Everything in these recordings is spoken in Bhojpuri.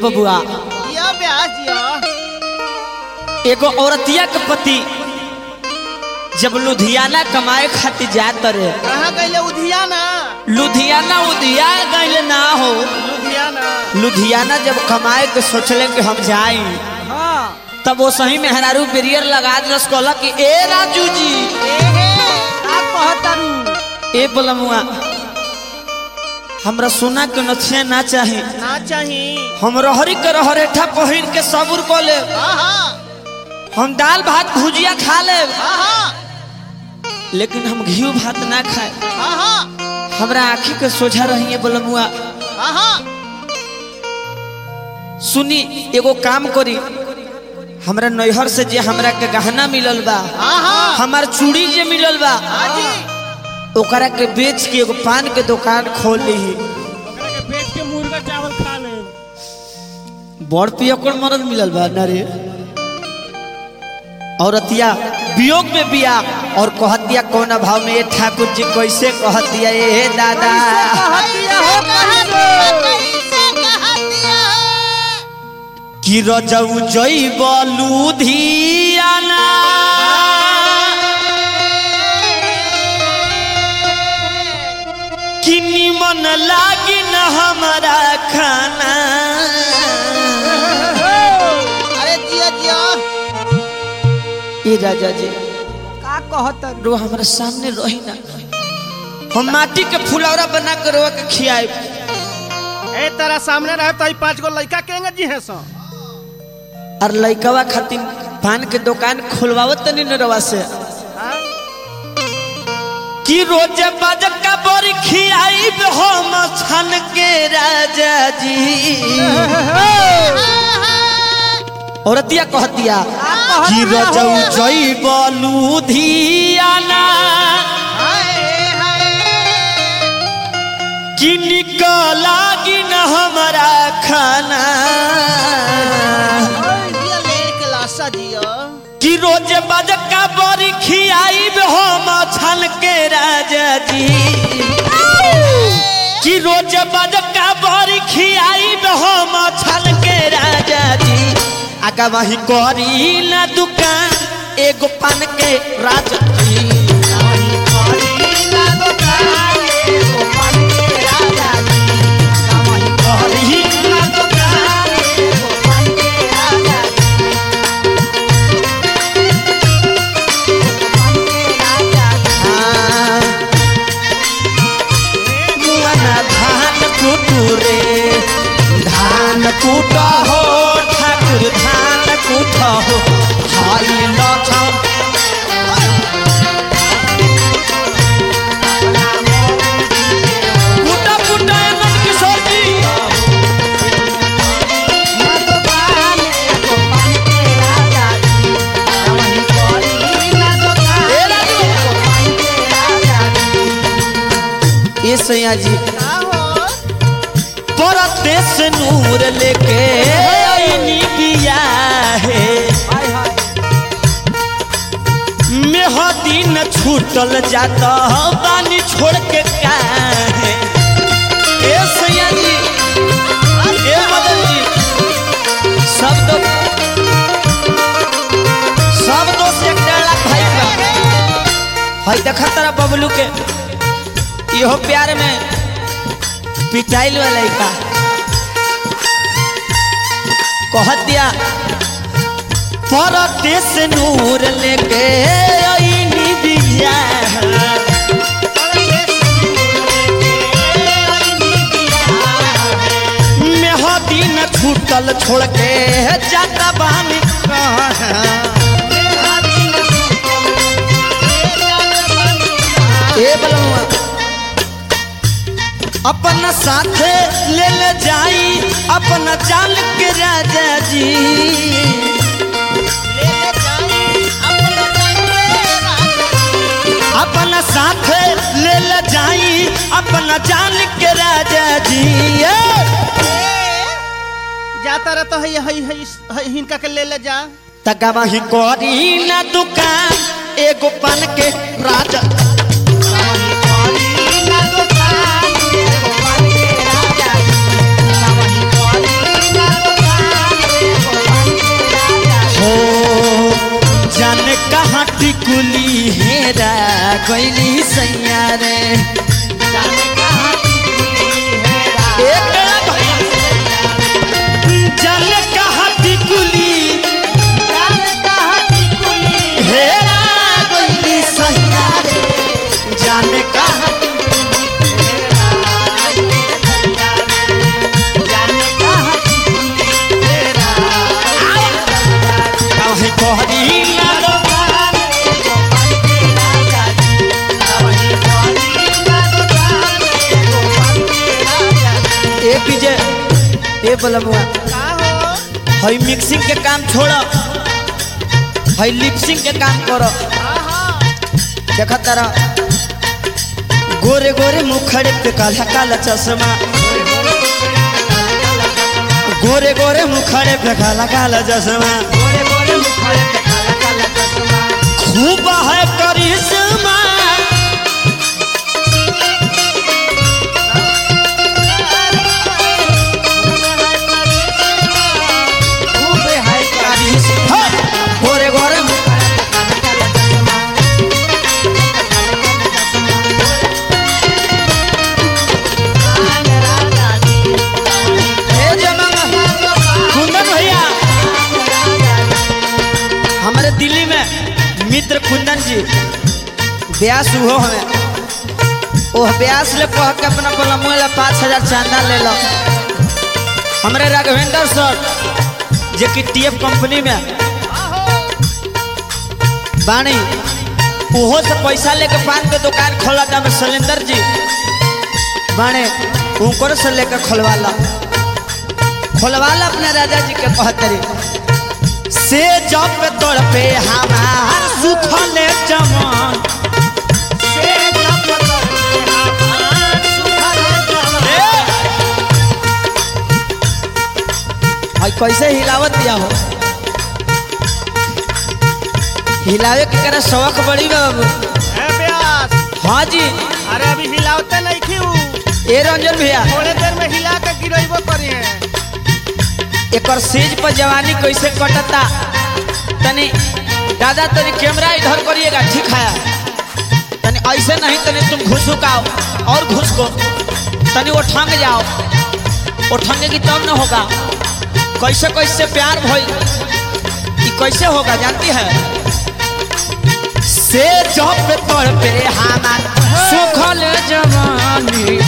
बबुआ जिया ब्यास जिया एगो औरतिया के पति जब लुधियाना कमाए खातिर जात रे कहाँ गईले उधियाना लुधियाना उधिया गइल ना हो लुधियाना लुधियाना जब कमाए के सोचले कि हम जाई हाँ तब वो सही मेहरारू बेरियर लगा दस कहला कि ए राजू जी एहे का कहतारू ए बलमुआ हमरा सोना के नथिया ना चाही ना चाही हम रहरी के रहरेठा पहिर के सबूर को ले हाँ हाँ हम दाल भात भुजिया खा ले हाँ हाँ लेकिन हम घी भात ना खाए हाँ हाँ हमरा आँखी के सोझा रही बलमुआ हाँ हाँ सुनी एगो काम करी हमरा नैहर से जे हमरा के गहना मिलल बा हाँ हाँ हमार चूड़ी जे मिलल बा हाँ जी ओकरा के बेच के एगो पान के दुकान खोल ली ओकरा के बेच के मुर्गा चावल खा ले बड़ पियकर मरद मिलल बा ना रे औरतिया वियोग में बिया और कहतिया कौन भाव में ये ठाकुर जी कैसे कहतिया ए दादा कहतिया हो कैसे कि रजऊ जइब लुधियाना कि निमन लागी न हमारा खाना अरे जिया जिया ए राजा जी का कहतर रो हमारे सामने रही ना हम माटी के फुलौरा बना के रोआ के खियाए ए तेरा सामने रहे तो ई पांच गो लड़का केंगे जी है सो और लइकवा खातिर पान के दुकान खुलवावत तनी न रवा से हाँ? कि रोज बाजक का बोरी खियाई हम छन के राजा जी औरतिया कहतिया कि रजऊ जइब लुधियाना कि निकलागी न हमारा खाना जिया लेर के लाशा जिया कि रोज बजका बड़ी खियाई हम छन के राजा जी कि रोज बजका बड़ी खियाई हम छन के राजा जी आगा वही करी ना दुकान एगो पान के राजा जी करी ना दुकान हाँ। मुआना धान कुटुरे धान कुट हो ठाकुर धान कुट हो हाई लछम कुटा कुटा नंद किशोर जी ए राजू ए सैया जी परदेश नूर लेके आईनी बिया है मेहदी न छूटल जाता बानी छोड़ के काहे ए सैया जी ए मदन जी सब दो सब दोस्त एक डेढ़ लाख भाई का हई देखा तारा बबलू के इहो प्यार में पिटाइल वाला का कहत दिया परदेश नूर लेके आईनी बिया मेहदी न छूटल छोड़ के जाता बानी कहाँ ए बलमुआ अपन साथे ले ले जाई अपन जान के राजा जी अपन साथे ले ले जाई अपन जान के राजा जी ए! जाता रह तो है है है हिनका के ले ले जा तका वही करी ना दुकान एगो पान के राजा टिकुली हेरा गईली सैया रे एक जाने कहाँ टिकुली हेरा गईली सैया रे जाने कहाँ काहे कहरी लालो ए पीजे ए बलमुआ का हो हई मिक्सिंग के काम छोड़ हई लिपसिंग के काम करो देखा तारा गोरे गोरे मुखड़े पे काला काला चश्मा गोरे गोरे मुखड़े पे काला काला चश्मा खूब है करिश्मा करिश्मा गोरे गोरे ए जमाना कुंदन भैया हमारे दिल्ली में मित्र कुंदन जी ब्यास हुओ हमें ओह ब्यास ले कह के अपना पलमुआ ला पाँच हजार चांदा ले लो हमारे राघवेंद्र सर जे कि टीएफ कंपनी में बाणी ओहो से पैसा लेके पान के दुकान खोला था में शैलेंद्र जी बाणे उनको से लेकर खोलवा ला खोलवा ला अपने राजा जी के कहतरी से जब तोड़ पे हमार सुखल जमान आई कैसे हिलावत दिया हो हिलावे के करे शौक बड़ी बा बाबू ए ब्यास हाँ जी अरे अभी हिलावते नहीं क्यों ए रंजन भैया थोड़े देर में हिला के गिरेबो करी है एकर सेज पर जवानी कैसे कटता तनी दादा तनी कैमरा इधर करिएगा ठीक है तनी ऐसे नहीं तनी तुम घुसुकाओ और घुस को तनी वो ठंग जाओ वो ठंगेगी तब न होगा कैसे कैसे प्यार भइल ई कैसे होगा जानती है से जब तोड़ पे हमार सुखल जवानी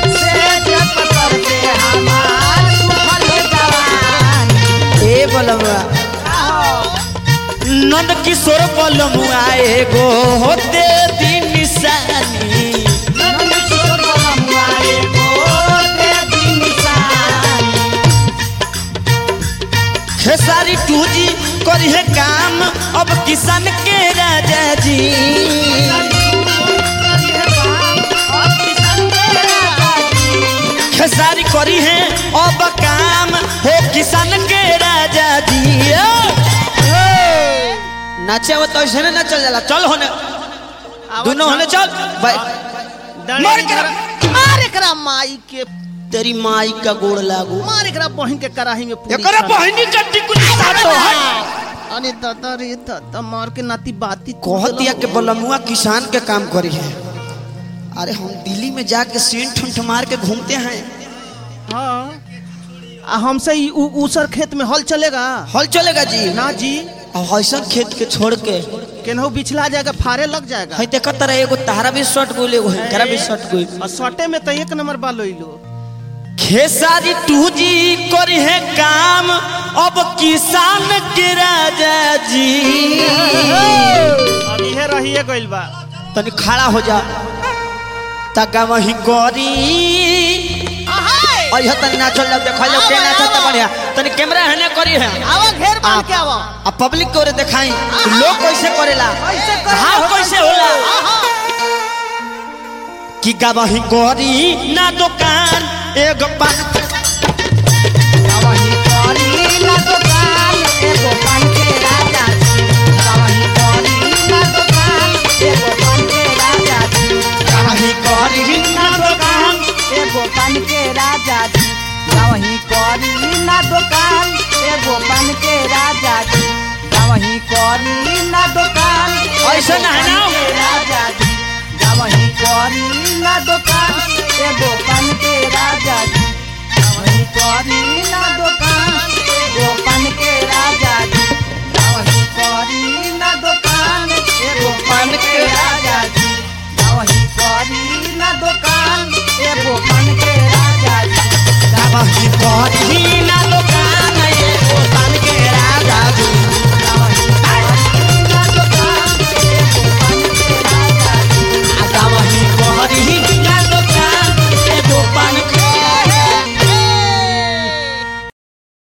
ए बलमुआ नंद किशोर बलमुआ एगो होते दिन निशानी खेसारी टू जी करी है काम अब किसान के राजा जी खेसारी करी है अब काम हो किसान के राजा जी नाचे वो तो ऐसे ना चल जाला चल होने दोनों होने चल भाई मार के रख। मार एकरा माई के तेरी माई का गोड़ लागू मार एकरा बहिन के कराही में पूरी एकरा छान। बहिनी का टिकुली साटो है अरे दादा रे दादा मार के नाती बाती कह दिया कि बलमुआ किसान के काम करी है अरे हम दिल्ली में जाके सीन ठुंठ मार के घूमते हैं हाँ आ हमसे ई उ- ऊसर खेत में हल चलेगा हल चलेगा जी ना जी और ऐसा खेत के छोड़ के केनहू बिछला जाएगा फारे लग जाएगा है देखा तरह एगो तारा भी शॉट गोल एगो हेकरा भी शॉट गोल और सटे में तो एक नंबर बाल लो खेसारी टू जी करी है काम अब किसान के राजा जी अब इहे रहिए गइल बा तनी खड़ा हो जा तका वही करी और यह तनी नाचल जब देखा लो के नाचत बढ़िया तनी कैमरा हने करी है आवा घेर बांध के आवा आ पब्लिक को दिखाई लोग कैसे करेला कैसे करे? हाँ कैसे होला कि गवाही गोरी ना दुकान एगो पान गवाही गोरी ना दुकान एगो पान के राजा जी गावही करी ना दुकान एगो पान के राजा जी गावही करी ना दुकान ऐसे ना है ना। के राजा जी जावही करी ना दुकान एगो पान के राजा जी जावही करी ना दुकान एगो पान के राजा जी जावही करी ना दुकान एगो पान के राजा जी जावही करी ना दुकान एगो पान के राजा जी वही करी ना